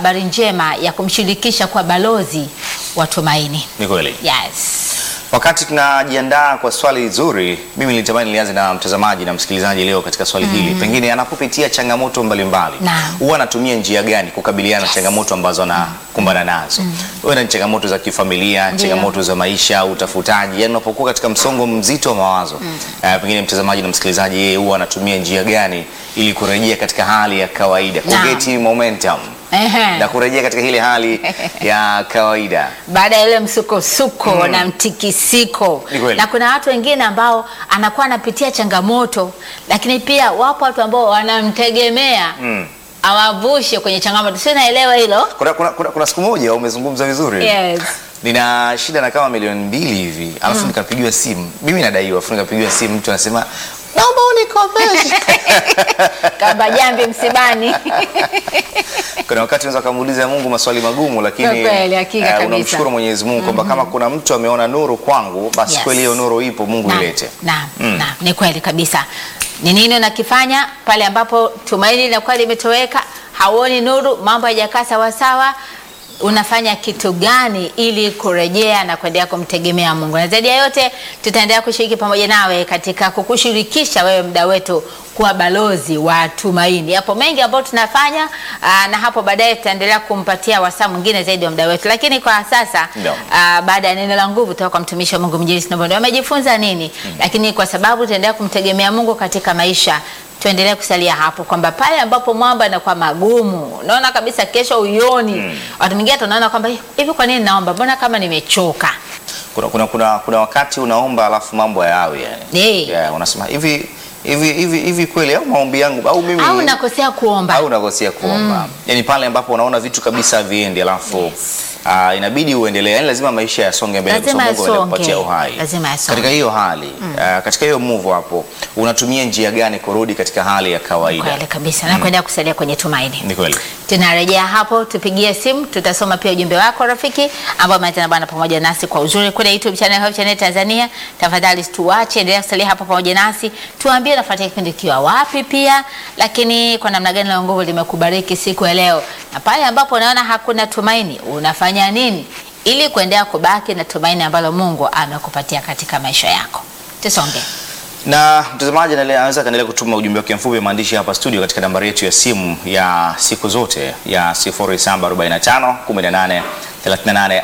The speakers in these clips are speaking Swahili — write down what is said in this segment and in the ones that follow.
habari njema ya kumshirikisha kwa balozi wa tumaini. Ni kweli. Yes. Wakati tunajiandaa kwa swali zuri, mimi nilitamani nianze na mtazamaji na msikilizaji leo katika swali hili. Pengine anapopitia changamoto mbalimbali, Naam. huwa anatumia njia gani kukabiliana na changamoto ambazo anakumbana nazo? Wewe na changamoto za kifamilia, Ndio. changamoto za maisha, utafutaji, yani unapokuwa katika msongo mzito wa mawazo. Eh, pengine mtazamaji na msikilizaji yeye huwa anatumia njia gani ili kurejea katika hali ya kawaida, Naam. kugeti momentum Ehe. na kurejea katika ile hali ya kawaida. baada ya ile msukosuko na mtikisiko Ni kweli. na kuna watu wengine ambao anakuwa anapitia changamoto lakini pia wapo watu ambao wanamtegemea Mm. awavushe kwenye changamoto sio naelewa hilo Kuna, kuna, kuna, kuna siku moja umezungumza vizuri yes. nina shida na kama milioni mbili hivi alafu nikapigiwa simu mimi nadaiwa alafu nikapigiwa simu mtu anasema naomba unikopeshe kamba jambi msibani kuna wakati unaweza ukamuuliza mungu maswali magumu lakini Kwa kweli, hakika eh, kabisa. unamshukuru mwenyezi mungu kwamba kama kuna mtu ameona nuru kwangu basi Yes. kweli hiyo nuru ipo mungu Naam, ilete naam, Mm. naam, ni kweli kabisa. Ni nini unakifanya pale ambapo tumaini linakuwa limetoweka, hauoni nuru, mambo hayajakaa sawasawa? Unafanya kitu gani ili kurejea na kuendelea kumtegemea Mungu? Na zaidi ya yote, tutaendelea kushiriki pamoja nawe katika kukushirikisha wewe mda wetu kuwa balozi wa tumaini. Yapo mengi ambayo tunafanya aa, na hapo baadaye tutaendelea kumpatia wasaa mwingine zaidi wa mda wetu, lakini kwa sasa Ndio. Ah, baada ya neno la nguvu kutoka kwa mtumishi wa Mungu Mjilisi Nobondo wamejifunza nini? Lakini kwa sababu tunaendelea kumtegemea Mungu katika maisha, tuendelee kusalia hapo kwamba pale ambapo mwamba anakuwa magumu, unaona kabisa kesho uyoni. Watu wengine tunaona kwamba hivi, kwa nini naomba? Mbona kama nimechoka? kuna, kuna, kuna, kuna wakati unaomba alafu mambo hayawi yani Eh. yeah, unasema hivi hivi hivi hivi kweli au maombi yangu au mimi Au nakosea kuomba? au unakosea kuomba yani pale ambapo unaona vitu kabisa haviendi alafu ah, inabidi uendelee yani lazima maisha yasonge mbele kwa Lazima sababu Mungu yasonge. anakupatia uhai Lazima yasonge. katika hiyo hali ah, katika hiyo move hapo unatumia njia gani kurudi katika hali ya kawaida Kweli kabisa, na kuendelea kusalia kwenye tumaini. ni kweli Tunarejea hapo, tupigie simu, tutasoma pia ujumbe wako rafiki, ambao umeanza bwana pamoja nasi kwa uzuri kule YouTube channel Hope Channel Tanzania. Tafadhali tuache, endelea kusalia hapo pamoja nasi, tuambie unafuatia kipindi kiwa wapi pia, lakini kwa namna gani la nguvu limekubariki siku ya leo, na pale ambapo unaona hakuna tumaini, unafanya nini ili kuendelea kubaki na tumaini ambalo Mungu amekupatia katika maisha yako? Tusonge. na mtazamaji anale- anaweza kaendelea kutuma ujumbe wake mfupi wa maandishi hapa studio katika nambari yetu ya simu ya siku zote ya 0745 18 38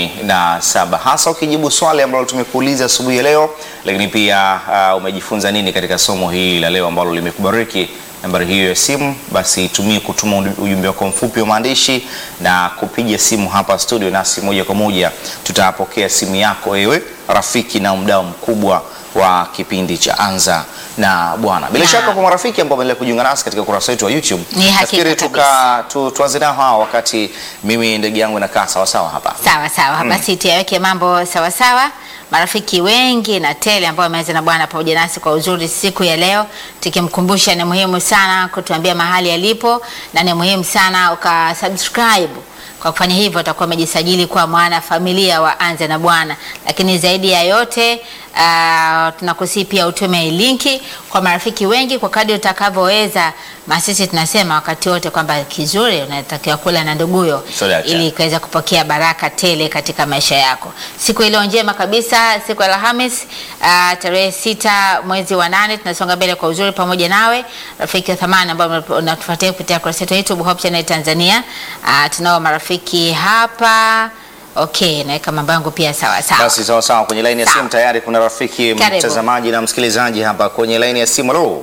47 hasa ukijibu swali ambalo tumekuuliza asubuhi ya leo, lakini pia uh, umejifunza nini katika somo hili la leo ambalo limekubariki. Nambari hiyo ya simu basi tumie kutuma uju- ujumbe wako mfupi wa maandishi na kupiga simu hapa studio, nasi moja kwa moja tutapokea simu yako wewe rafiki na mdau mkubwa wa kipindi cha Anza na Bwana. Bila Na- shaka kwa marafiki ambao wameendelea kujiunga nasi katika ukurasa wetu wa YouTube, Ni hakika nafikiri tuka tu, tuanze nao hawa wakati mimi ndege yangu inakaa sawa sawa hapa. Sawa sawa, basi tuyaweke mambo sawa sawa. Marafiki wengi na tele ambao wameanza na Bwana pamoja nasi kwa uzuri siku ya leo, tukimkumbusha ni muhimu sana kutuambia mahali alipo, na ni muhimu sana ukasubscribe. Kwa kufanya hivyo utakuwa umejisajili kuwa mwana familia wa Anza na Bwana, lakini zaidi ya yote uh, tunakusii pia utume linki kwa marafiki wengi kwa kadri utakavyoweza. Masisi tunasema wakati wote kwamba kizuri unatakiwa kula na nduguyo Soda cha. ili ikaweza kupokea baraka tele katika maisha yako. Siku iliyo njema kabisa, siku ya Alhamis uh, tarehe sita mwezi wa nane, tunasonga mbele kwa uzuri pamoja nawe rafiki wa thamani ambao unatufuatia kupitia kurasa yetu ya YouTube Hope Channel Tanzania. Uh, tunao marafiki hapa. Okay, naweka mambo yangu pia sawa sawa. Basi sawa sawa, kwenye laini ya Sawa. simu tayari kuna rafiki Karibu. mtazamaji na msikilizaji hapa kwenye laini ya simu. Halo,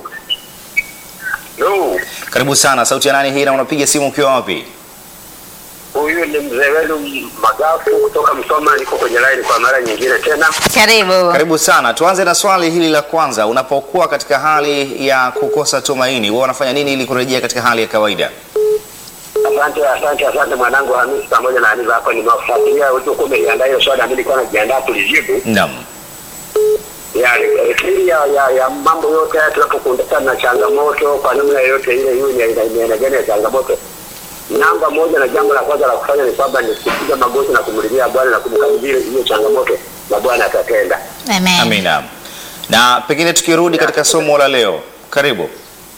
Yo, karibu sana. Sauti ya nani hii na unapiga simu ukiwa wapi? huyu ni mzee wenu Magafu kutoka Msoma, niko kwenye line kwa mara nyingine tena. Karibu. Karibu sana. Tuanze na swali hili la kwanza. Unapokuwa katika hali ya kukosa tumaini, wewe unafanya nini ili kurejea katika hali ya kawaida? Asante, asante, asante mwanangu Hamisi pamoja na Aniva hapo, nimewafuatilia ulivyokuwa umeliandaa hiyo swali, na mimi nilikuwa najiandaa kulijibu. Naam. Yani siri ya, ya, ya mambo yote haya tunapokutana na changamoto kwa namna yoyote ile, hiyo ni aina ni aina gani ya changamoto, namba moja na jambo la kwanza la kufanya ni kwamba ni kupiga magoti na kumlilia Bwana na kumkabidhi hiyo changamoto, na Bwana atatenda. Amen. Amina. Na pengine tukirudi katika somo la leo, karibu.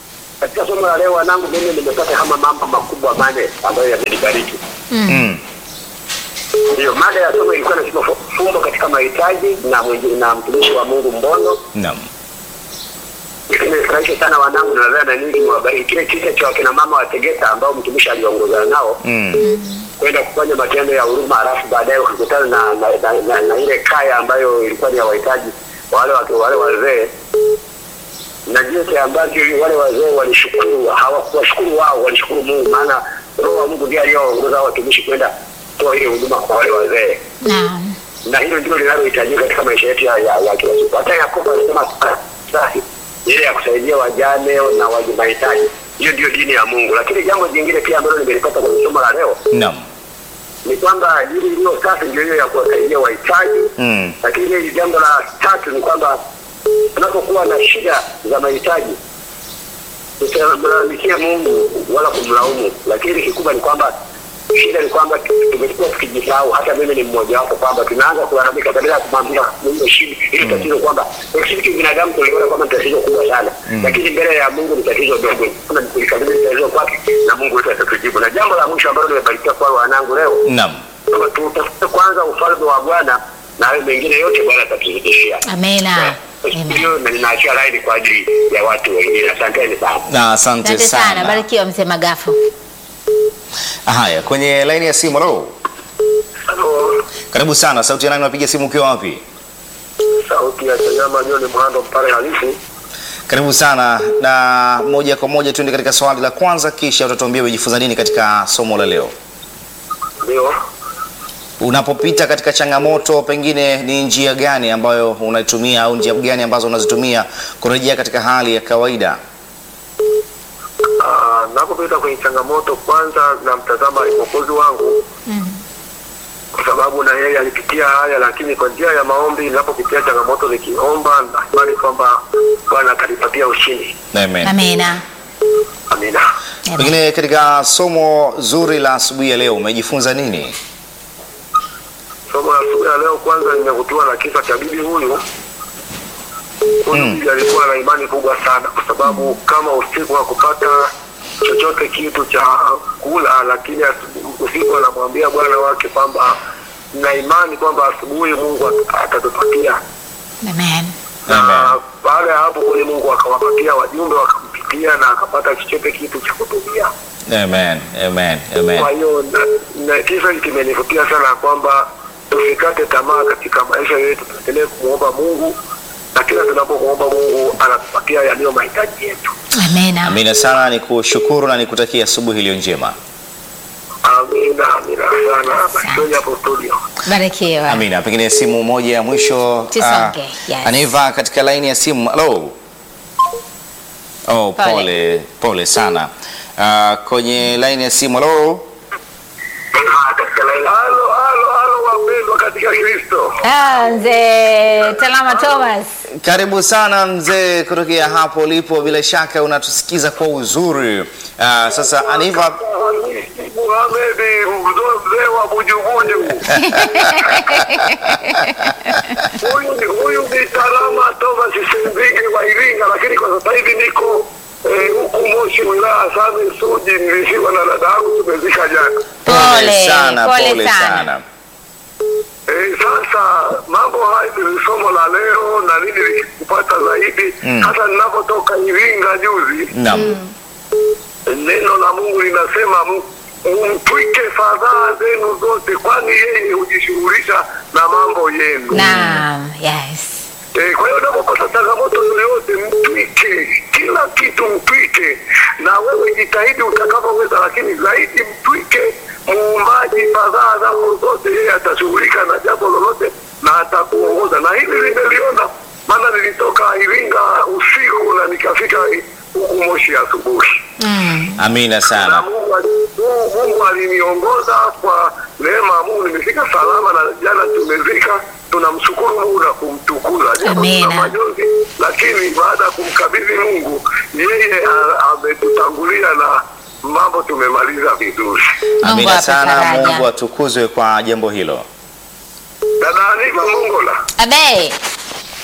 katika somo la leo wanangu, mimi nimepata kama mambo makubwa mane ambayo yamenibariki. Mm. Ndio mada ya somo ilikuwa nasema fu- fumbo katika mahitaji na mwingi- na mtumishi wa Mungu Mbono. Naam. Nimefurahisha sana wanangu, na nadhani na ninyi mwabariki kile kisa cha wakina mama wa Tegeta ambao mtumishi aliongozana nao Mm. kwenda kufanya matendo ya huruma, halafu baadaye wakakutana na, na, na, na, na ile kaya ambayo ilikuwa ni ya wahitaji wale watu wale wazee na jinsi ambavyo wale wazee walishukuru, hawakuwashukuru wao, walishukuru Mungu, maana Roho wa Mungu ndiye aliyewaongoza hao watumishi kwenda kutoa ile huduma kwa wale wazee, Naam. na hilo ndilo linalohitajika katika maisha yetu ya, ya, ya kila siku. Hata Yakobo alisema sahi ile ya kusaidia wajane na wenye mahitaji, hiyo ndio dini ya Mungu. Lakini jambo jingine pia ambalo nimelipata kwenye somo la leo Naam. ni kwamba dini iliyo safi ndio hiyo ya kuwasaidia wahitaji Mm. lakini hili jambo la tatu ni kwamba tunapokuwa na shida za mahitaji tusimlalamikie Mungu wala kumlaumu, lakini kikubwa ni kwamba shida ni kwamba tumekuwa tukijisahau. Hata mimi ni mmoja wapo, kwamba tunaanza kulalamika badala ya kumwambia Mungu shida ile tatizo, kwamba kwa sisi kibinadamu tuliona kwamba ni tatizo kubwa sana, lakini mbele ya Mungu ni tatizo dogo. Kuna kulikabili tatizo kwake na Mungu wetu atatujibu. Na jambo la mwisho ambalo nimebarikiwa kwa wanangu leo Naam. kwamba tutafute kwanza ufalme wa Bwana na hayo mengine yote Bwana atatuzidishia. Amena. Amen. Hiyo na ninaachia laini kwa ajili ya watu wengine. Asanteni sana. Na asante Asante sana, sana. barikiwa mzee Magafu. Haya, kwenye laini ya simu lo. Halo, Karibu sana. Sauti ya nani unapiga simu ukiwa wapi? sauti ya Chanyama John Mhando Mpare halisi. Karibu sana na moja kwa moja tuende katika swali la kwanza, kisha utatuambia umejifunza nini katika somo la leo. Ndio. Unapopita katika changamoto, pengine ni njia gani ambayo unaitumia au njia gani ambazo unazitumia kurejea katika hali ya kawaida? Ah, napopita kwenye changamoto kwanza namtazama mwokozi wangu kwa sababu na yeye alipitia haya, lakini kwa njia ya maombi, ninapopitia changamoto nikiomba, na imani kwamba Bwana atanipatia ushindi. Amen. Amena. Amina. Amen. Pengine katika somo zuri la asubuhi ya leo umejifunza nini? Somo la asubuhi ya leo, kwanza nimevutiwa na kisa cha bibi huyu. Huyu Mm. bibi alikuwa na imani kubwa sana, kwa sababu kama usiku hakupata chochote kitu cha kula, lakini asubu- usiku anamwambia bwana wake kwamba na imani kwamba asubuhi Mungu at- atatupatia. Amen. Na Amen. baada ya hapo kweli Mungu akawapatia wajumbe, wakampitia na akapata chochote kitu cha kutumia. Amen. Amen. Amen. Kwa hiyo na- na kisa hiki kimenivutia sana kwamba tusikate tamaa katika maisha yetu, tuendelee kumwomba Mungu na kila tunapomwomba Mungu anatupatia yaliyo mahitaji yetu. Amena. Amina sana, ni kushukuru na nikutakia asubuhi iliyo njema. Amina, amina sana. Barikiweni hapo studio. Barikiwa. Amina. Pengine simu moja ya mwisho. Tusonge, ah, yes. Aniva katika laini ya simu. Hello. Oh, Pole. pole pole sana. Ah, kwenye laini ya simu. Hello. Halo, halo, halo wapendwa katika Kristo. Ah, mzee Talama Thomas. Karibu sana mzee, kutokea hapo ulipo, bila shaka unatusikiza kwa uzuri. Ah, sasa Aniva, Muhamedi mzee wa Bujubuju. Huyu ni huyu ni Salama Thomas Simbige wa Iringa, lakini kwa sasa hivi niko eh, huku Moshi, wilaya Same Suji. Nilisiwa na dada yangu, tumezika jana. Pole, sana, pole pole sana. sana. Eh, sasa mambo haya ni somo la leo na nini likupata zaidi Mm. hata ninapotoka Iringa juzi Naam. neno la Mungu linasema "M- mtwike fadhaa zenu zote, kwani yeye hujishughulisha na mambo yenu. Naam, yes. Eh, kwa hiyo unapopata changamoto yoyote, mtwike kila kitu, mtwike na wewe jitahidi utakavyoweza, lakini zaidi mtwike muumbaji fadhaa zako zote, yeye atashughulika na jambo lolote na atakuongoza. Na hili nimeliona, maana nilitoka Iringa usiku na nikafika huku Moshi asubuhi Mm. Amina na sana. Mungu, ali- Mungu, Mungu aliniongoza kwa neema ya Mungu, nimefika salama na jana tumezika. Tunamshukuru Mungu na kumtukuza, japo Amina. tuna majonzi, lakini baada ya kumkabidhi Mungu, yeye a- ametutangulia na mambo tumemaliza vizuri. Mungu Amina ape sana. faraja. Mungu atukuzwe kwa jambo hilo. Dada Aniva Mongola, Abe.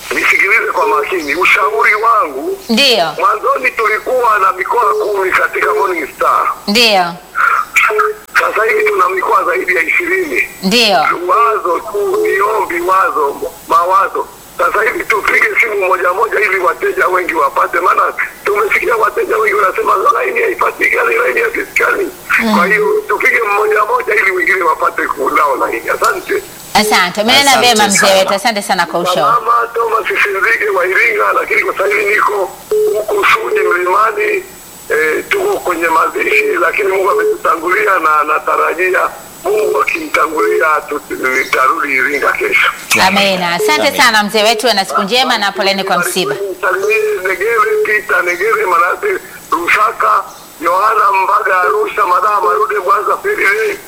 nisikilize kwa makini. Ushauri wangu, Ndio, mwanzoni tulikuwa na mikoa kumi katika Morning Star, ndio, sasa hivi tuna mikoa zaidi ya ishirini. ndio. Wazo tu ni ombi, wazo mawazo. Sasa hivi tupige simu moja moja ili wateja wengi wapate, maana tumesikia wateja wengi wanasema laini haipatikani, laini haipatikani. Kwa hiyo tupige mmoja moja ili wengine wapate kunao laini. Asante. Asante, umenena Asante vyema mzee sana. wetu, asante sana kwa ushauri. Mama Thomas Sinzige wa Iringa, lakini kwa sasa hivi niko huku Sudi Mlimani. E, tuko kwenye mazishi, lakini Mungu ametutangulia na natarajia Mungu akimtangulia tu- nitarudi Iringa kesho. Amina, asante Amina. sana mzee wetu, na siku njema na poleni kwa msiba. Salimie Negere, Peter Negere, Manase Rusaka, Yohana Mbaga, Arusha, Madaa Marude, Mwanza, Feri,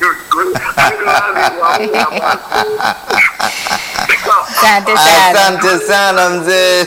Asante sana. Asante sana mzee.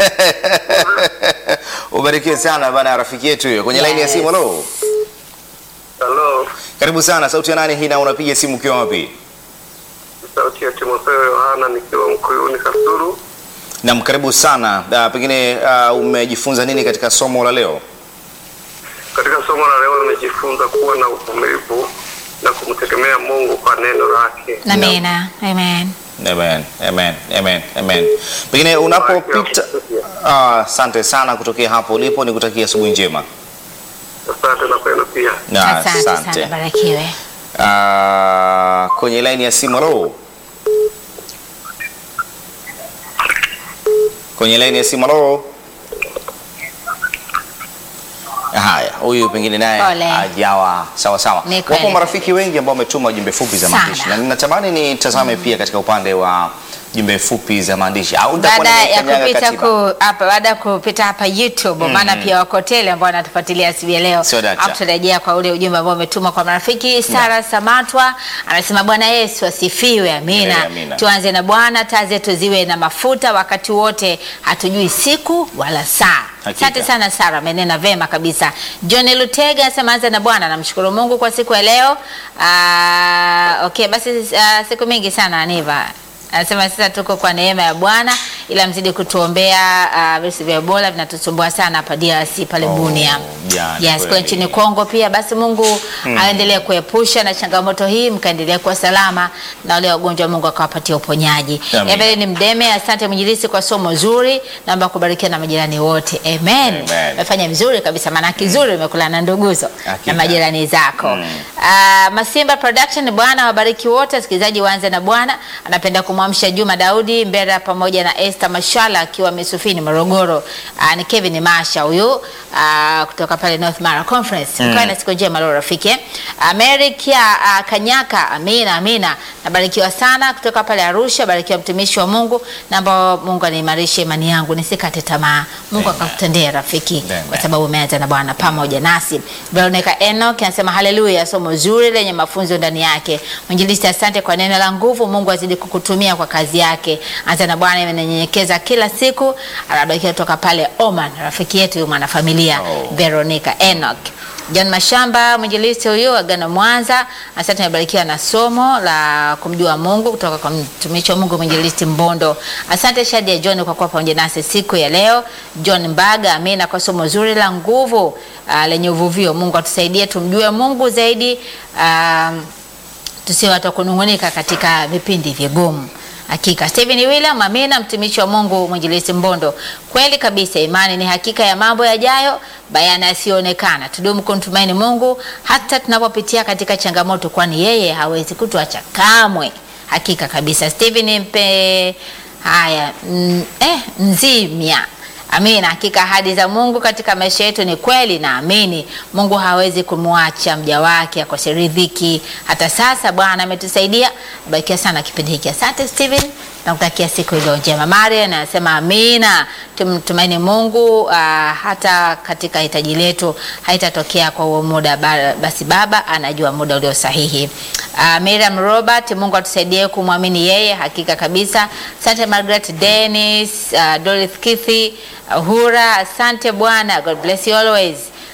Ubarikiwe sana bana, rafiki yetu huyo kwenye laini ya simu. Halo, Halo, karibu sana. Sauti ya nani hii na unapiga simu ukiwa wapi? sauti ya Timotheo Yohana nikiwa Mkuyuni Kasuru. Naam, karibu sana. Uh, pengine uh, umejifunza nini katika somo la leo? Katika somo la leo nimejifunza kuwa na uvumilivu na kumtegemea Mungu kwa neno lake. Amina, amen. Amen, amen, amen, amen. Pengine unapopita Ah, asante sana kutokea hapo ulipo, nikutakia asubuhi njema. Asante na kwenu pia. Na Asante sana, barikiwe. Ah, kwenye laini ya simu halo. Kwenye laini ya simu halo. Haya, huyu pengine naye Pole. hajawa sawa sawa. Ni kweli. Wapo marafiki wengi ambao wametuma jumbe fupi za Sana. maandishi na ninatamani nitazame pia katika upande wa jumbe fupi za maandishi au nitakuwa baada ya nimekanyaga kupita katiba. ku, hapa baada ya kupita hapa YouTube maana pia wako tele ambao wanatufuatilia asubuhi ya leo. Sio dakta. Hapo tutarejea kwa ule ujumbe ambao umetumwa kwa marafiki. Sara Samatwa anasema Bwana Yesu asifiwe, amina. Milele amina. Tuanze na Bwana, taa zetu ziwe na mafuta wakati wote, hatujui siku wala saa. Hakika. Asante sana Sara, amenena vema kabisa. John Lutega anasema anza na Bwana, namshukuru Mungu kwa siku ya leo. Ah, okay, basi ah, siku mingi sana Aniva anasema sasa tuko kwa neema ya Bwana, ila mzidi kutuombea. Uh, virusi vya Ebola vinatusumbua sana hapa DRC pale Oh, Bunia. jani Yes, kule kweli. nchini Kongo pia. Basi Mungu aendelee kuepusha na changamoto hii, mkaendelea kuwa salama na wale wagonjwa, Mungu akawapatia uponyaji. Amina. Ebele ni Mdeme, asante mwinjilisi kwa somo zuri, naomba kubarikiwa na majirani wote. Amen. Amen. Umefanya vizuri kabisa, maana kizuri umekula na nduguzo Hakika. na majirani zako. Mm. Ah, Masimba Production, Bwana wabariki wote. Wasikilizaji waanze na Bwana. Anapenda kumwamsha Juma Daudi Mbera pamoja na Esther Mashala akiwa Misufini Morogoro. Ah, ni Kevin Masha huyu ah, kutoka pale North Mara Conference. Mm. na siku njema leo rafiki. eh. Amerika ah, Kanyaka, amina amina. Nabarikiwa sana kutoka pale Arusha. Barikiwa mtumishi wa Mungu, naomba Mungu aniimarishe imani yangu nisikate tamaa. Mungu Amen. akakutendea rafiki Amen. kwa sababu umeanza na Bwana pamoja nasi. Veronica Enoch anasema haleluya, somo zuri lenye mafunzo ndani yake. Mwinjilisti, asante kwa neno la nguvu. Mungu azidi kukutumia kwa kazi yake. Anza na Bwana, imenyenyekeza kila siku. Anabarikiwa kutoka pale Oman, rafiki yetu huyu mwanafamilia Oh. Veronica Enoch. John Mashamba mwinjilisti huyu Agano Mwanza, asante amebarikiwa na somo la kumjua Mungu kutoka kwa mtumishi wa Mungu mwinjilisti Mbondo. Asante Shadia John kwa kuwa pamoja nasi siku ya leo. John Mbaga, amina kwa somo zuri la nguvu uh, lenye uvuvio. Mungu atusaidie tumjue Mungu zaidi, um, tusiwe watu wa kunung'unika katika vipindi vigumu. Hakika Stephen William, amina, mtumishi wa Mungu mwinjilisti Mbondo. Kweli kabisa, imani ni hakika ya mambo yajayo, bayana yasiyoonekana. Tudumu kumtumaini Mungu hata tunapopitia katika changamoto, kwani yeye hawezi kutuacha kamwe. Hakika kabisa, Stephen mpe haya mm, eh, nzimya Amina. Hakika ahadi za Mungu katika maisha yetu ni kweli, na amini Mungu hawezi kumwacha mja wake akose ridhiki. Hata sasa Bwana ametusaidia. Barikiwa sana kipindi hiki. Asante Steven, nakutakia siku iliyo njema. Marian anasema amina, tumtumaini Mungu uh, hata katika hitaji letu haitatokea kwa huo muda, ba- basi Baba anajua muda ulio sahihi. Uh, Miriam Robert, Mungu atusaidie kumwamini yeye, hakika kabisa. Asante Margaret Dennis, uh, Dorothy Kithi, Uhura, asante Bwana. God bless you always.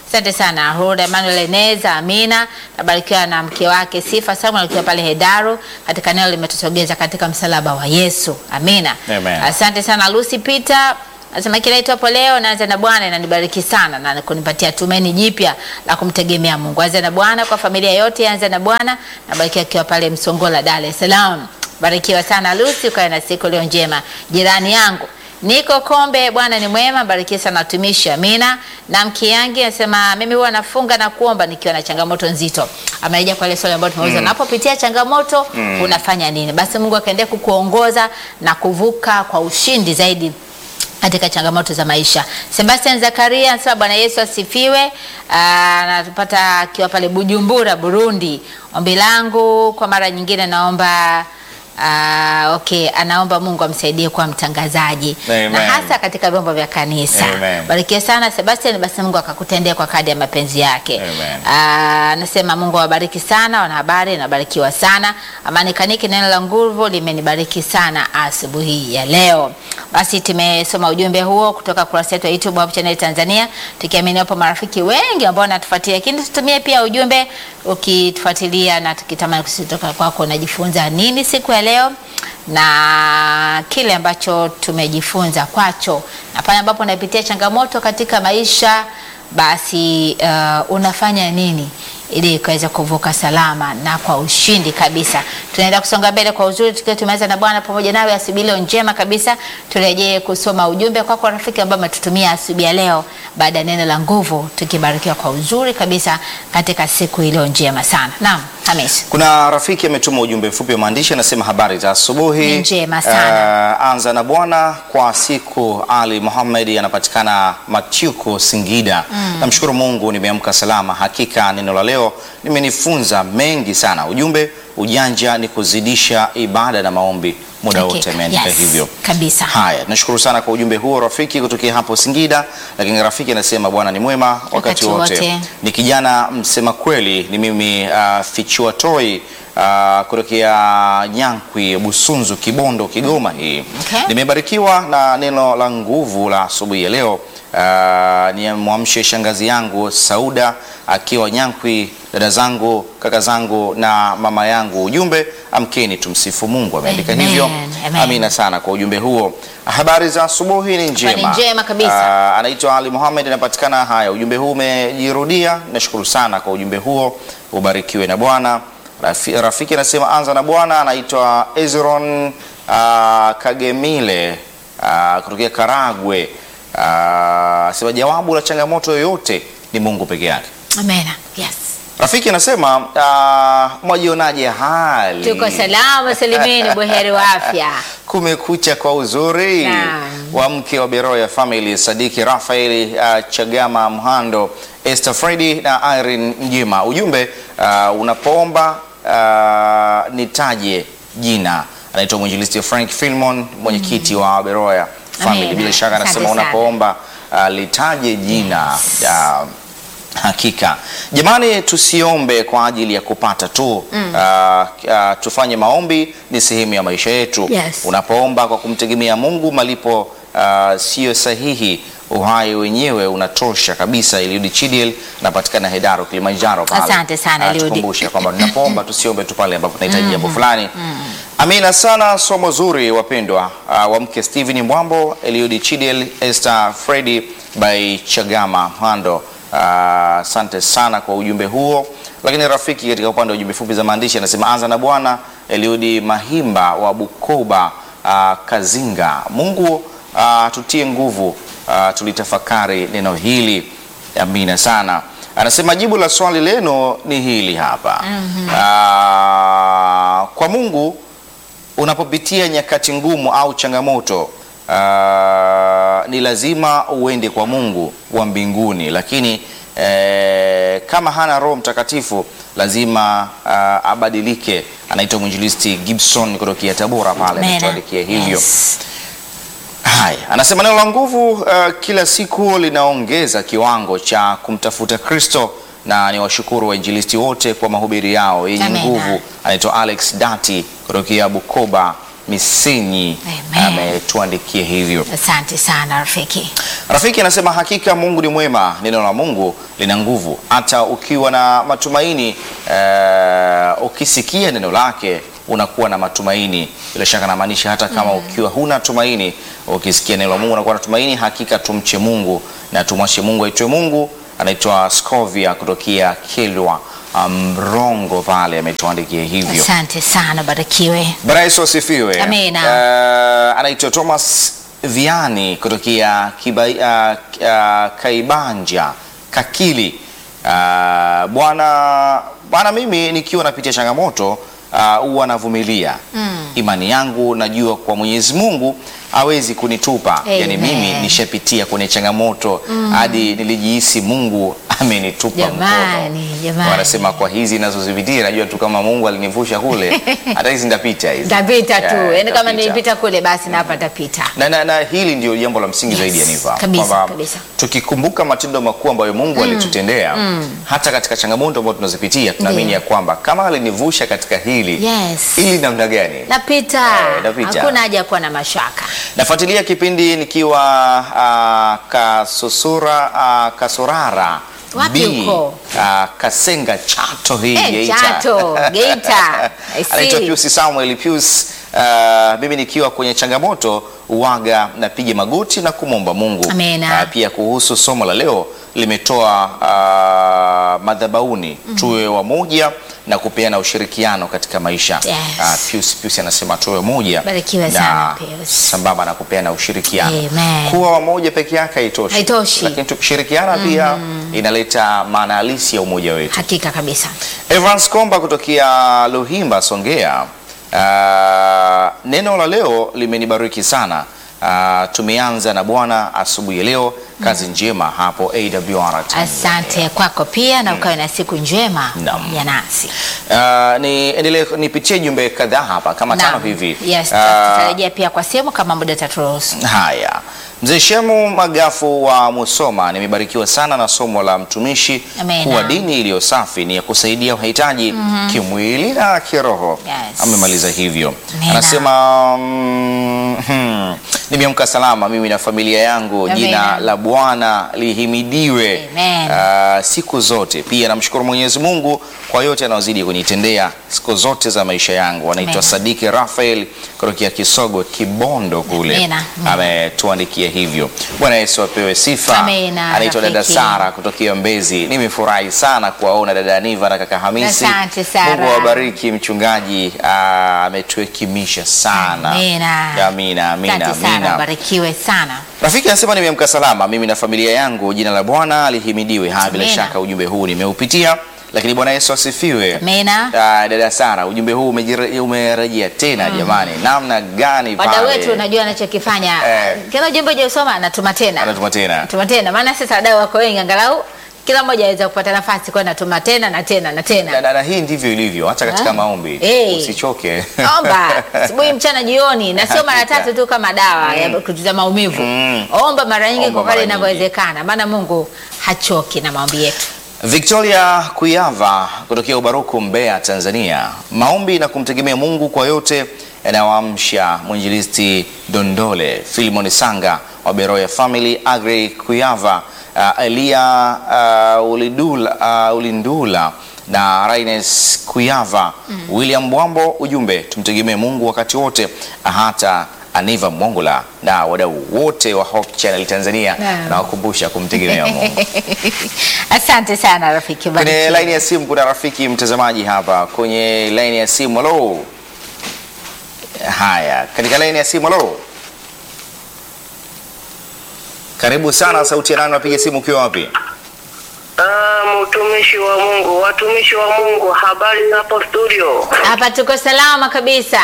Asante sana Huda Emmanuel Eneza, Amina nabarikiwa na mke wake Sifa Samuel akiwa pale Hedaru katika neno limetutogeza katika msalaba wa Yesu. Amina. Amen. Asante sana Lucy Peter. Nasema kila itwapo leo naanza na Bwana inanibariki sana na kunipatia tumaini jipya la kumtegemea Mungu. Anza na Bwana kwa familia yote, anza na Bwana. Nabarikiwa akiwa pale Msongola, Dar es Salaam. Barikiwa sana Lucy, ukawe na siku leo njema. Jirani yangu Niko Kombe, Bwana ni mwema, barikiwa sana watumishi. Amina. Na Mkiangi anasema mimi huwa nafunga na kuomba nikiwa na changamoto nzito. Ameja kwa ile swali ambalo tumeuliza, unapopitia changamoto unafanya nini? Basi Mungu akaendelea kukuongoza na kuvuka kwa ushindi zaidi katika changamoto za maisha. Sebastian Zakaria anasema Bwana Yesu asifiwe. Ah, Anatupata akiwa pale Bujumbura, Burundi. Ombi langu kwa mara nyingine naomba Ah, okay, anaomba Mungu amsaidie kuwa mtangazaji Amen. na hasa katika vyombo vya kanisa. Amen. Barikiwa sana Sebastian, basi Mungu akakutendea kwa kadi ya mapenzi yake. Amen. Ah, Anasema Mungu awabariki sana wanahabari, nabarikiwa sana. Amani Kaniki, neno la nguvu limenibariki sana asubuhi ya leo. Basi tumesoma ujumbe huo kutoka kurasa yetu ya YouTube Hope Channel Tanzania, tukiamini wapo marafiki wengi ambao wanatufuatia, lakini tutumie pia ujumbe ukitufuatilia na tukitamani kutoka kwako unajifunza nini siku ya leo na kile ambacho tumejifunza kwacho, na pale ambapo unapitia changamoto katika maisha, basi uh, unafanya nini ili ikaweza kuvuka salama na kwa ushindi kabisa. Tunaenda kusonga mbele kwa uzuri tukiwa tumeanza na Bwana pamoja nawe asubuhi leo njema kabisa. Turejee kusoma ujumbe kwako kwa rafiki ambao umetutumia asubuhi ya leo baada ya neno la nguvu, tukibarikiwa kwa uzuri kabisa katika siku iliyo njema sana. Naam, Hamis. Kuna rafiki ametuma ujumbe mfupi wa maandishi anasema, habari za asubuhi. Ni njema sana. Eh, anza na Bwana kwa siku. Ali Muhammad anapatikana Matyuko, Singida. Namshukuru Mungu nimeamka salama. Hakika neno la leo limenifunza mengi sana. Ujumbe, ujanja ni kuzidisha ibada na maombi muda Okay. wote. Ameandika Yes, hivyo kabisa. Haya, tunashukuru sana kwa ujumbe huo rafiki, kutokea hapo Singida. Lakini rafiki anasema Bwana ni mwema wakati, Wakati wote. wote. Ni kijana msema kweli, ni mimi uh, Fichua Toi uh, kutokea Nyankwi, Busunzu, Kibondo, Kigoma. Hii Okay. nimebarikiwa na neno la nguvu la asubuhi ya leo. Uh, ni mwamshe shangazi yangu Sauda akiwa Nyankwi, dada zangu, kaka zangu na mama yangu. Ujumbe, amkeni tumsifu Mungu. Ameandika Amen, hivyo. amen. Amina sana kwa ujumbe huo. Habari za asubuhi ni njema, njema kabisa. Ah, anaitwa Ali Muhammad, anapatikana. Haya, ujumbe huu umejirudia. Nashukuru sana kwa ujumbe huo, ubarikiwe na Bwana. Rafi, rafiki anasema anza na Bwana. Anaitwa Ezron ah, Kagemile ah, kutokea Karagwe. Ah, sema jawabu la changamoto yoyote ni Mungu peke yake. Amena. Yes. Rafiki anasema ah, mwajionaje hali? Tuko salama salimini, buheri wa afya. Kumekucha kwa uzuri Naam. wa mke wa Beroya Family Sadiki Rafaeli uh, Chagama Mhando Esther Fredi na Irene Mjima. Ujumbe uh, unapoomba uh, nitaje jina. Anaitwa mwinjilisti Frank Filmon, mwenyekiti wa Beroya Family. Amen. Bila shaka Asante anasema sana. unapoomba uh, litaje jina uh, Hakika jamani, tusiombe kwa ajili ya kupata tu Ah, ah, tufanye maombi, ni sehemu ya maisha yetu. Yes. Unapoomba kwa kumtegemea Mungu, malipo ah, siyo sahihi, uhai wenyewe unatosha kabisa. Eliudi Chidiel anapatikana Hedaro, Kilimanjaro pale. Asante sana, Eliudi. Anatukumbusha kwamba tunapoomba tusiombe tu pale ambapo tunahitaji jambo fulani. Amina sana, somo zuri wapendwa. Uh, wa mke Steven Mwambo, Eliudi Chidiel, Esther Fredi by Chagama Hando. Ah, Asante sana kwa ujumbe huo. Lakini rafiki, katika upande wa ujumbe fupi za maandishi anasema anza na Bwana. Eliudi Mahimba wa Bukoba ah, Kazinga, Mungu ah, tutie nguvu ah, tulitafakari neno hili. Amina sana. Anasema jibu la swali leno ni hili hapa. Ah, kwa Mungu unapopitia nyakati ngumu au changamoto ah, ni lazima uende kwa Mungu wa mbinguni, lakini eh, kama hana Roho Mtakatifu lazima ah, abadilike. Anaitwa mwinjilisti Gibson kutokea Tabora pale, Amena. ametuandikia hivyo. Yes. Haya, anasema neno la nguvu uh, kila siku linaongeza kiwango cha kumtafuta Kristo, na ni washukuru wainjilisti wote kwa mahubiri yao yenye Amena. nguvu. Anaitwa Alex Dati kutokea Bukoba Misenyi Amen. ametuandikia hivyo. Asante sana rafiki. Rafiki anasema hakika Mungu ni mwema, neno la Mungu lina nguvu. Hata ukiwa na matumaini eh, ukisikia neno lake unakuwa na matumaini. Bila shaka namaanisha hata kama ukiwa huna tumaini, ukisikia neno la Mungu unakuwa na tumaini. Hakika tumche Mungu na tumwache Mungu aitwe Mungu. Anaitwa Scovia kutokea Kilwa Mrongo pale, ametuandikia hivyo. Asante sana, barikiwe. Bwana Yesu asifiwe. Amina. Eh, anaitwa Thomas Viani kutokea Kiba, uh, uh, Kaibanja Kakili. Uh, bwana bwana, mimi nikiwa napitia changamoto uh, huwa navumilia. Imani yangu najua kwa Mwenyezi Mungu hawezi kunitupa. Yani Amen. mimi nishapitia kwenye changamoto hadi nilijihisi Mungu amenitupa Jamani, mkono. jamani. Wanasema kwa hizi nazozipitia najua tu kama Mungu alinivusha kule hata hizi ndapita hizi. Tapita tu, Yeah, yaani kama tapita. nilipita kule basi na hapa tapita. Na, na, na hili ndio jambo la msingi Yes, zaidi ya Niva, kabisa, kwamba kabisa. tukikumbuka matendo makuu ambayo Mungu alitutendea hata katika changamoto ambazo tunazipitia tunaamini Ndiyo. ya kwamba kama alinivusha katika hili Yes. hili namna gani? Napita. Eh, napita. Hakuna haja ya kuwa na mashaka. Nafuatilia kipindi nikiwa uh, Kasusura uh, Kasurara Wapi B, huko? uh, Kasenga Chato hii Eh, Geita. Chato, Geita. I see. Anaitwa Pius Samuel Pius. Uh, mimi nikiwa kwenye changamoto uwaga napiga magoti na kumwomba Mungu. Amena. Uh, pia kuhusu somo la leo limetoa uh, madhabauni tuwe wamoja na kupeana ushirikiano katika maisha. Yes. Uh, Pius, Pius anasema tuwe wamoja Barikiwe na sana, Pius. sambamba na kupeana ushirikiano. Amen. Kuwa wamoja peke yake haitoshi, Haitoshi. lakini tukishirikiana pia inaleta maana halisi ya umoja wetu. Hakika kabisa. Evans Komba kutokea Luhimba, Songea. Uh, neno la leo limenibariki sana. Uh, tumeanza na Bwana asubuhi ya leo. Kazi njema hapo AWR. Tanzania. Asante kwako pia na ukawe na siku njema Naam. ya nasi. Uh, ni endelee nipitie jumbe kadhaa hapa kama tano Naam. hivi. Yes, Uh, tutarejea pia kwa simu kama muda taturuhusu. Haya, mzee Shemu Magafu wa Musoma, nimebarikiwa sana na somo la mtumishi Amena. kuwa dini iliyo safi ni ya kusaidia wahitaji kimwili na kiroho. Yes. Amemaliza hivyo, Amena. anasema mm, hmm, nimeamka salama mimi na familia yangu, Amena. jina la Bwana lihimidiwe Amen. Ah, siku zote. Pia namshukuru Mwenyezi Mungu kwa yote anayozidi kunitendea siku zote za maisha yangu. Anaitwa Amen. Sadiki Rafael kutokea Kisogo Kibondo kule Amena. ametuandikia hivyo. Bwana Yesu apewe sifa. Amena, Anaitwa dada rafiki. Sara kutokea Mbezi. Nimefurahi sana kuwaona dada Aniva na kaka Hamisi. Asante, Sara. Mungu awabariki mchungaji, ah, ametuhekimisha sana. Amina. Amina, amina, Asante sana, amina. barikiwe sana. Rafiki anasema nimeamka salama mimi na familia yangu, jina la Bwana lihimidiwe. Ha, bila Amina. shaka ujumbe huu nimeupitia, lakini Bwana Yesu asifiwe. Amina. Ah, dada Sara, ujumbe huu umejire- umerejea tena jamani, namna gani Wadau pale? wetu unajua anachokifanya. Eh. Kila ujumbe hujasoma anatuma tena. Anatuma tena. Anatuma tena. Maana sasa wadau wako wengi angalau kila mmoja aweza kupata nafasi kwa natuma tena na tena na na, tena. na, na hii ndivyo ilivyo hata katika Ah. maombi Eh. usichoke. Omba asubuhi, mchana, jioni, na sio mara Hakika. tatu tu kama dawa ya kutuliza maumivu. Mm. Omba mara nyingi Omba kwa kadri mara nyingi. inavyowezekana, maana Mungu hachoki na maombi yetu. Victoria Kuyava kutokea Ubaruku, Mbeya, Tanzania. Maombi na kumtegemea Mungu kwa yote yanayoamsha mwinjilisti Dondole, Filimon Sanga wa Beroya Family, Agri Kuyava, uh, Elia uh, Ulidula, uh, Ulindula na Raines Kuyava, William Bwambo. Ujumbe, tumtegemee Mungu wakati wote, hata Aniva Mongola na wadau wote wa Hope Channel Tanzania, Naam. nawakumbusha kumtegemea Mungu. Asante sana rafiki. Kwenye barikiwe. laini ya simu kuna rafiki mtazamaji hapa kwenye laini ya simu. Halo, haya, katika laini ya simu. Halo, karibu sana. Sauti ya nani? Napiga simu ukiwa wapi? Ah, mtumishi wa Mungu, watumishi wa Mungu, habari za hapo studio? Hapa tuko salama kabisa.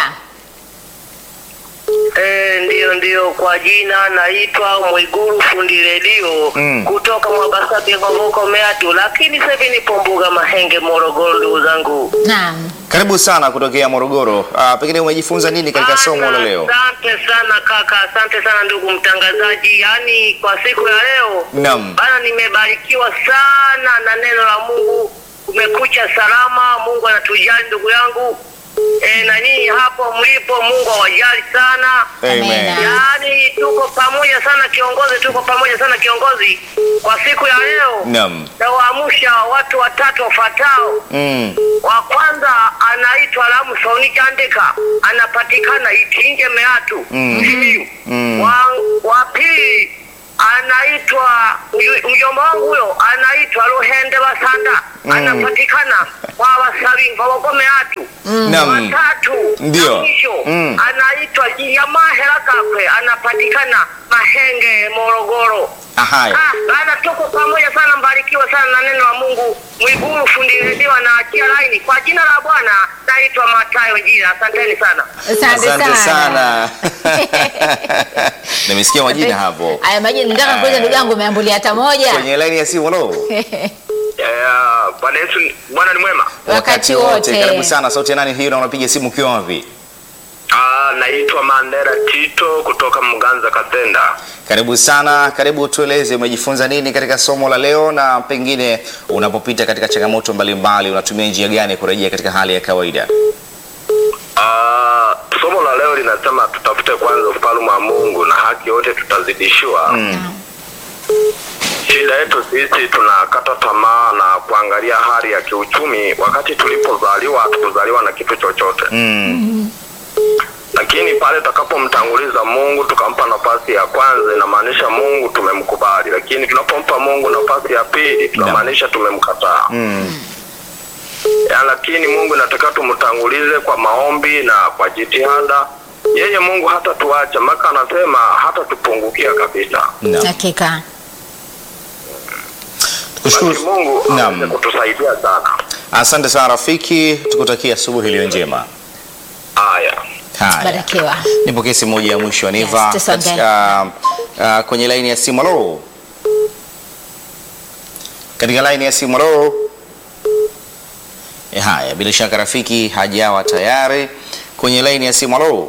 Eh, ndiyo ndiyo, kwa jina naitwa Mwiguru fundi redio Mm. kutoka Mwabasabi Ngomoko Meatu, lakini sasa hivi nipo Mbuga Mahenge Morogoro, ndugu zangu. Naam. Karibu sana kutokea Morogoro. Ah, pengine umejifunza nini katika somo la leo? Asante sana kaka, asante sana ndugu mtangazaji. Yaani kwa siku ya leo Naam. bana, nimebarikiwa sana na neno la Mungu. Kumekucha salama, Mungu anatujali ndugu yangu. e, na nyinyi hapo mlipo, Mungu awajali sana. Amen. Amina. Yaani tuko pamoja sana kiongozi, tuko pamoja sana kiongozi. Kwa siku ya leo Naam. nawaamsha watu watatu wafuatao. Mm. Wa kwanza anaitwa Lamson Jandika, anapatikana Itinge Meatu Simiyu. Mm. Wa, wa pili anaitwa mju- mjomba wangu huyo anaitwa Luhende Basanda, anapatikana kwa Wasabi Ngogo Meatu. Naam. Watatu Ndio. na mwisho Mm. anaitwa Jiyamahera Kakwe, anapatikana Mahenge Morogoro. Ahaya. Ah, bana tuko pamoja sana, mbarikiwa sana na neno la Mungu. Mwiguru fundi redio anaachia laini kwa jina la Bwana. Naitwa Matayo Jina, asanteni sana. Asante Asante sana. sana. Nimesikia majina hapo. Haya majina nataka kuuliza ndugu yangu umeambulia hata moja. Kwenye laini ya simu lo. Bwana Yesu, Bwana ni mwema. Wakati wote. Karibu sana. Sauti ya nani hiyo na unapiga simu ukiwa wapi? Ah, naitwa Mandera Tito kutoka Mganza Katenda. Karibu sana, karibu tueleze umejifunza nini katika somo la leo, na pengine unapopita katika changamoto mbalimbali unatumia njia gani kurejea katika hali ya kawaida? Ah, somo la leo linasema tutafute kwanza ufalme wa Mungu na haki yote tutazidishiwa. Shida yetu sisi tunakata tamaa na kuangalia hali ya kiuchumi. Wakati tulipozaliwa hatukuzaliwa na kitu chochote, Mm. lakini pale tutakapomtanguliza Mungu tukampa nafasi ya kwanza, inamaanisha Mungu tumemkubali, lakini tunapompa Mungu nafasi ya pili tunamaanisha tumemkataa. Mm. ya, lakini Mungu inataka tumtangulize kwa maombi na kwa jitihada. Yeye Mungu hata tuacha, maka anasema hata tupungukia kabisa. Naam. Hakika. Basi Tukushukuru. Mungu aweze Naam. kutusaidia sana. Asante sana rafiki, tukutakia asubuhi iliyo njema. Haya, Haya. Barikiwa. Nipokee simu moja ya mwisho Aniva Yes, tusonge. katika uh, kwenye laini ya simu. Halo, katika laini ya simu. Halo. Eh, Haya, bila shaka rafiki hajawa tayari kwenye laini ya simu. Halo,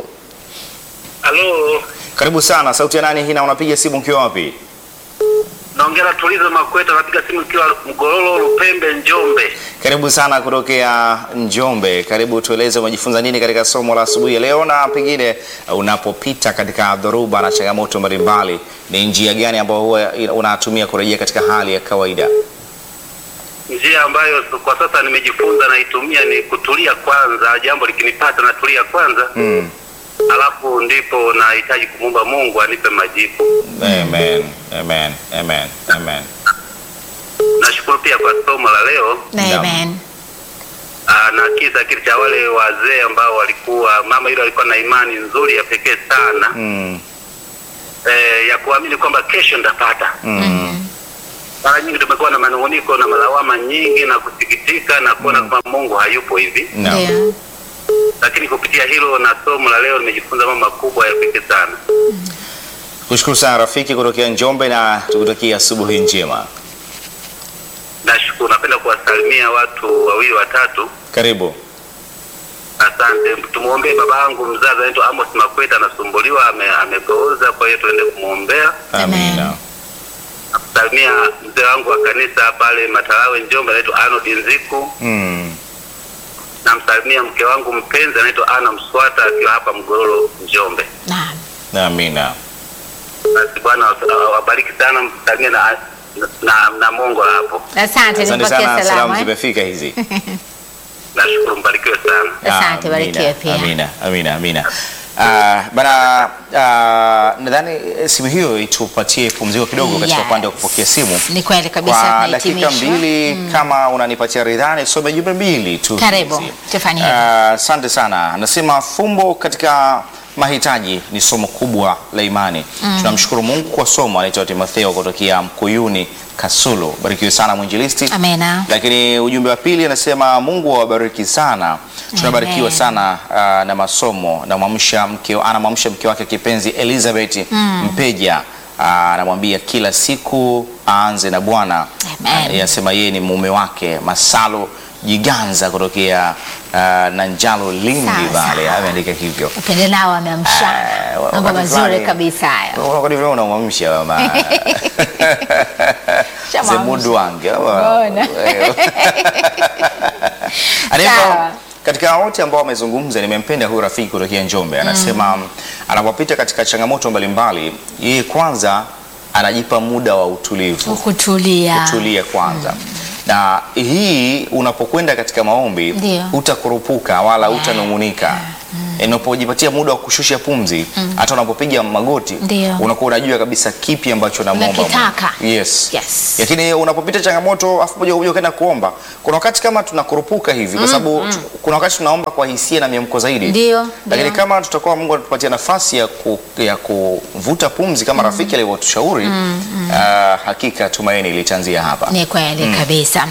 halo, karibu sana. Sauti ya nani hii na unapiga simu ukiwa wapi? naongea na Tulizo Makweta, napiga simu ikiwa Mgololo, Lupembe, Njombe. Karibu sana kutokea Njombe. Karibu tueleze umejifunza nini katika somo la asubuhi ya leo, na pengine uh, unapopita katika dhoruba na changamoto mbalimbali, ni njia gani ambayo huwa unatumia kurejea katika hali ya kawaida? Njia ambayo kwa sasa nimejifunza naitumia ni kutulia kwanza, jambo likinipata natulia kwanza Mm. alafu ndipo nahitaji kumwomba Mungu anipe majibu. Amen. Amen. Amen. Amen. Nashukuru pia kwa somo la leo Naam. Amen. aa, na kisa kile cha wale wazee ambao walikuwa mama yule alikuwa na imani nzuri ya pekee sana Mm. eh, ya kuamini kwamba kesho ndapata. Mm. Mara nyingi tumekuwa na manunguniko na malawama nyingi na kusikitika na kuona kwamba Mungu hayupo hivi, Naam. Ndio. lakini kupitia hilo na somo la leo nimejifunza mambo makubwa ya pekee sana. Kushukuru sana rafiki kutokea Njombe na tukutakia asubuhi njema. Nashukuru, napenda kuwasalimia watu wawili watatu. Karibu. Asante. Tumwombee baba yangu mzazi anaitwa Amos Makweta, anasumbuliwa, ame, amepooza, kwa hiyo tuende kumwombea. Amina. Salimia mzee wangu wa kanisa pale Matalawe Njombe, anaitwa Arnold Nziku. Mm. Namsalimia mke wangu mpenzi anaitwa Ana Mswata akiwa hapa Mgororo Njombe. Naam. Amina. Basi Bwana wabariki sana, msalimie na, na, na Mungu hapo. Asante, Asante nipokee sana, salamu salamu. eh. zimefika hizi. Nashukuru, mbarikiwe sana. Asante, barikiwe pia. Amina, amina, amina. Uh, bana uh, nadhani eh, simu hiyo itupatie pumziko kidogo katika Yes. upande wa kupokea simu Ni kweli kabisa, kwa dakika tunahitimisha. mbili kama unanipatia ridhani some jumbe mbili tu Karibu, hizi. tufanye Ah, hivyo. asante sana anasema fumbo katika mahitaji ni somo kubwa la imani tunamshukuru mungu kwa somo anaitwa timotheo kutokea mkuyuni kasulu barikiwe sana mwinjilisti Amena. lakini ujumbe wa pili anasema mungu awabariki sana tunabarikiwa Amen. sana ah, na masomo namwamsha mke anamwamsha mke wake kipenzi elizabeth mpeja Ah, anamwambia kila siku aanze na bwana Amen. Ah, anasema yeye ni mume wake masalo jiganza kutokea uh, nanjalo lindi Sawa, vale sawa. ameandika hivyo Upendelao ameamsha Eh, wa- mambo wakati mazuri fulani- kabisa hayo. wakati vile unamwamsha mama Shamwamsha. zemundu wange ama- Mbona? Aniva, Sawa. katika wote ambao wamezungumza nimempenda huyu rafiki kutokea Njombe anasema anapopita katika changamoto mbalimbali yeye kwanza anajipa muda wa utulivu kutulia kutulia kwanza na hii unapokwenda katika maombi Ndio. utakurupuka wala utanung'unika unapojipatia muda wa kushusha pumzi hata unapopiga magoti Ndio. unakuwa unajua kabisa kipi ambacho namwomba Mungu. Unakitaka. yes. Yes. lakini unapopita changamoto afu moja kwa moja ukaenda kuomba kuna wakati kama tunakurupuka hivi kwa sababu tu- kuna wakati tunaomba kwa hisia na miamko zaidi Ndio, lakini ndio. kama tutakuwa Mungu anatupatia nafasi ya, ku, ya kuvuta pumzi kama rafiki alivyotushauri ah, hakika tumaini litaanzia hapa Ni kweli kabisa.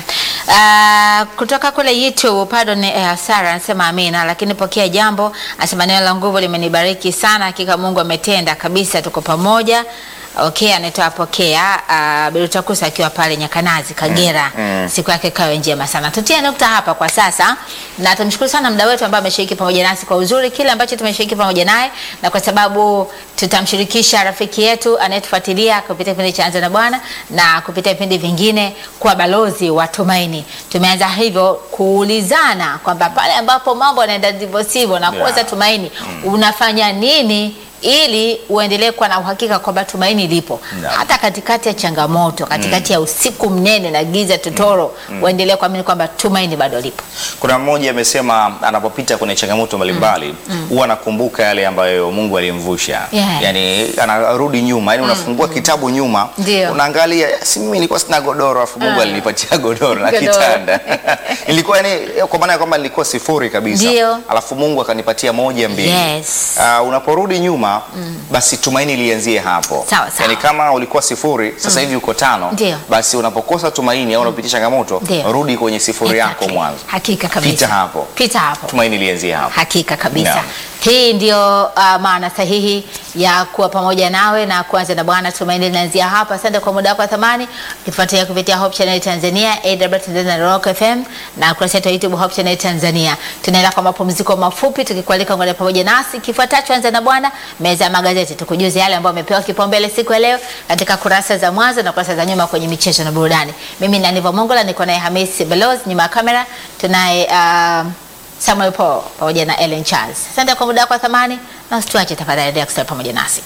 Uh, kutoka kule YouTube pardon, uh, Sara anasema amina, lakini pokea jambo, anasema neno la nguvu limenibariki sana, hakika Mungu ametenda kabisa, tuko pamoja. Okay, anaitwa pokea uh, Bilutakusa akiwa pale Nyakanazi Kagera. Siku yake kawe njema sana. Tutie nukta hapa kwa sasa, na tumshukuru sana mda wetu ambaye ameshiriki pamoja nasi kwa uzuri kile ambacho tumeshiriki pamoja naye, na kwa sababu tutamshirikisha rafiki yetu anayetufuatilia kupitia kipindi cha Anza na Bwana na kupitia vipindi vingine kwa balozi wa tumaini. Tumeanza hivyo kuulizana kwamba pale ambapo mambo yanaenda ndivyo sivyo na kuoza Yeah. tumaini, unafanya nini ili uendelee kuwa na uhakika kwamba tumaini lipo Naam. hata katikati ya changamoto, katikati ya usiku mnene na giza totoro, uendelee kuamini kwamba tumaini bado lipo. Kuna mmoja amesema anapopita kwenye changamoto mbalimbali huwa anakumbuka yale ambayo Mungu alimvusha. Yeah. Yani anarudi nyuma, yani unafungua kitabu nyuma, Ndio. unaangalia si mimi nilikuwa sina godoro afu Mungu Ah. alinipatia godoro na Godoro. kitanda. Nilikuwa yani kwa maana ya kwamba nilikuwa sifuri kabisa. Ndio. Alafu Mungu akanipatia moja mbili. Yes. Ah, unaporudi nyuma basi tumaini lianzie hapo. Sawa, sawa. Yani kama ulikuwa sifuri sasa hivi uko tano, Ndio. basi unapokosa tumaini au unapitia changamoto, Ndio. rudi kwenye sifuri yako Exactly. mwanzo. Hakika kabisa. Pita hapo. Pita hapo. Tumaini lianzie hapo. Hakika kabisa. Naam. Hii ndio uh, maana sahihi ya kuwa pamoja nawe na kuanza na Bwana. Tumaini linaanzia hapa. Asante kwa muda wako wa thamani, ukifuatilia kupitia Hope Channel Tanzania, AW Tanzania na Rock FM na kurasa yetu ya YouTube Hope Channel Tanzania. Tunaenda kwa mapumziko mafupi, tukikualika ngoja pamoja nasi. Kifuatacho anza na Bwana, meza ya magazeti, tukujuze yale ambayo amepewa kipaumbele siku ya leo katika kurasa za mwanzo na kurasa za nyuma kwenye michezo na burudani. Mimi ni Aniva Mongola, niko naye Hamisi Beloz nyuma ya kamera, tunaye uh, Samuel Paul pamoja na Ellen Charles. Asante kwa muda wako wa thamani na usituache tafadhali, endelea kusalia pamoja nasi.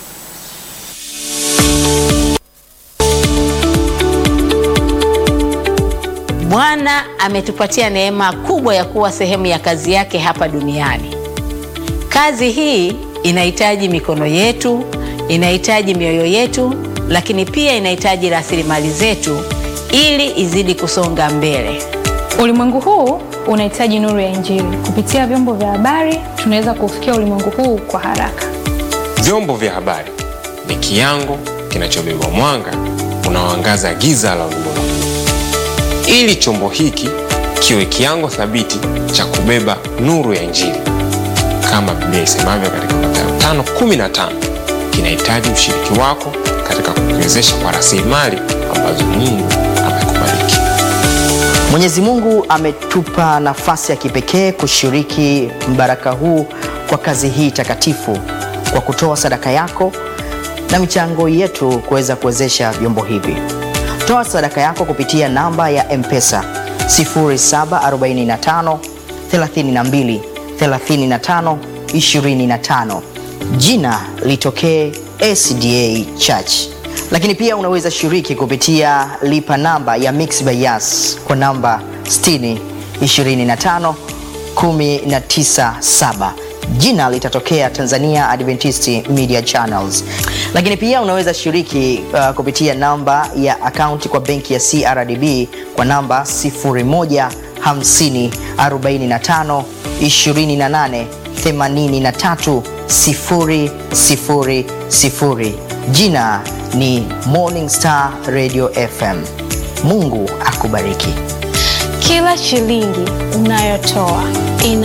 Bwana ametupatia neema kubwa ya kuwa sehemu ya kazi yake hapa duniani. Kazi hii inahitaji mikono yetu, inahitaji mioyo yetu, lakini pia inahitaji rasilimali zetu ili izidi kusonga mbele. Ulimwengu huu unahitaji nuru ya Injili. Kupitia vyombo vya habari, tunaweza kufikia ulimwengu huu kwa haraka. Vyombo vya habari ni kiango kinachobeba mwanga unaoangaza giza la ulimwengu. Ili chombo hiki kiwe kiango thabiti cha kubeba nuru ya Injili, kama Biblia isemavyo katika Mathayo 5:15, kinahitaji ushiriki wako katika kukiwezesha kwa rasilimali ambazo Mungu amekubariki. Mwenyezi Mungu ametupa nafasi ya kipekee kushiriki mbaraka huu kwa kazi hii takatifu kwa kutoa sadaka yako na michango yetu kuweza kuwezesha vyombo hivi. Toa sadaka yako kupitia namba ya M-Pesa 0745 32 35 25. Jina litokee SDA Church lakini pia unaweza shiriki kupitia lipa namba ya Mixx by Yas kwa namba 60 25 197 jina litatokea Tanzania Adventist Media Channels. Lakini pia unaweza shiriki uh, kupitia namba ya akaunti kwa benki ya CRDB kwa namba 01 50 45 28 83 000. Jina ni Morning Star Radio FM. Mungu akubariki. Kila shilingi unayotoa ina